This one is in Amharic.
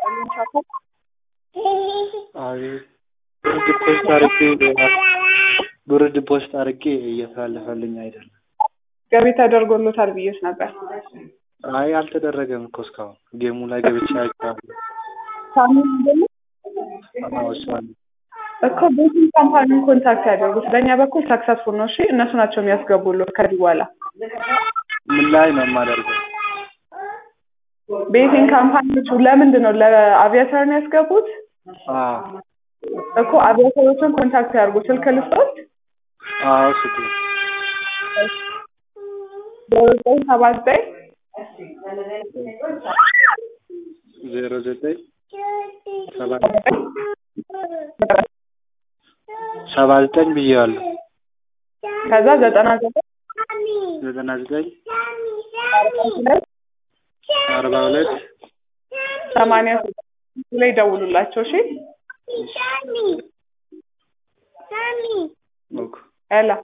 ይስጥልኝ ቻኮ። አቤት ብርድ ፖስት አድርጌ ብርድ ፖስት አድርጌ እየተላለፈልኝ አይደለም። ገቢ ተደርጎሎታል ብዬሽ ነበር። አይ አልተደረገም እኮ እስካሁን ጌሙ ላይ ገብቼ አይቼዋለሁ። ሳሚን አይደለም አዎ እሷን እኮ ቤቲንግ ካምፓኒውን ኮንታክት ያደርጉት። በእኛ በኩል ሰክሰስፉል ነው። እሺ እነሱ ናቸው የሚያስገቡሎት ከዚህ በኋላ ምን ላይ ነው የማደርገው? ቤቲንግ ካምፓኒዎቹ ለምንድን ነው ለአቪያተር ነው ያስገቡት? አዎ እኮ አቪያተሮችን ኮንታክት ያድርጉ። ስልክ ልስጦት አዎ ስጡ ዘጠኝ ሰባ ዘጠኝ ዜሮ ዘጠኝ ሰባ ሰባ ዘጠኝ ብዬዋለሁ። ከዛ ዘጠና ዘጠኝ ዘጠና ዘጠኝ አርባ ሁለት አርባ ሁለት ሰማንያ ስድስት ላይ ደውሉላቸው። እሺ ኦኬ ያላ